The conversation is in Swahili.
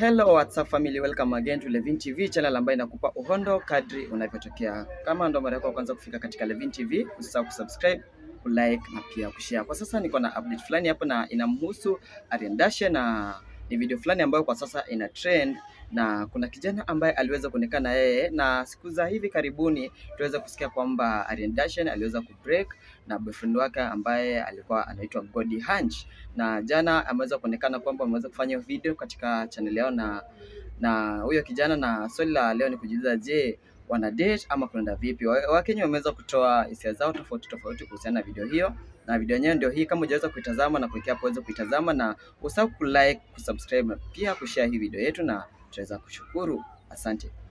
Hello WhatsApp family, welcome again to Levin TV channel ambayo inakupa uhondo kadri unavyotokea. Kama ndo mara yako ya kwanza kufika katika Levin TV, usisahau kusubscribe, kulike na pia kushare. Kwa sasa niko na update fulani hapo na inamhusu Ariana Dashe na ni video fulani ambayo kwa sasa ina trend na kuna kijana ambaye aliweza kuonekana yeye, na siku za hivi karibuni tuweza kusikia kwamba Ariana Dashe aliweza kubreak na boyfriend wake ambaye alikuwa anaitwa Gody Hunch, na jana ameweza kuonekana kwamba ameweza kufanya hiyo video katika channel yao na na huyo kijana, na swali la leo ni kujiuliza, je, wana date ama kunaenda vipi? Wa- Wakenya wameweza kutoa hisia zao tofauti tofauti kuhusiana na video hiyo, na video yenyewe ndio hii. Kama hujaweza kuitazama na kuwekea hapo uweze kuitazama, na usahau kulike, kusubscribe na pia kushare hii video yetu, na tutaweza kushukuru. Asante.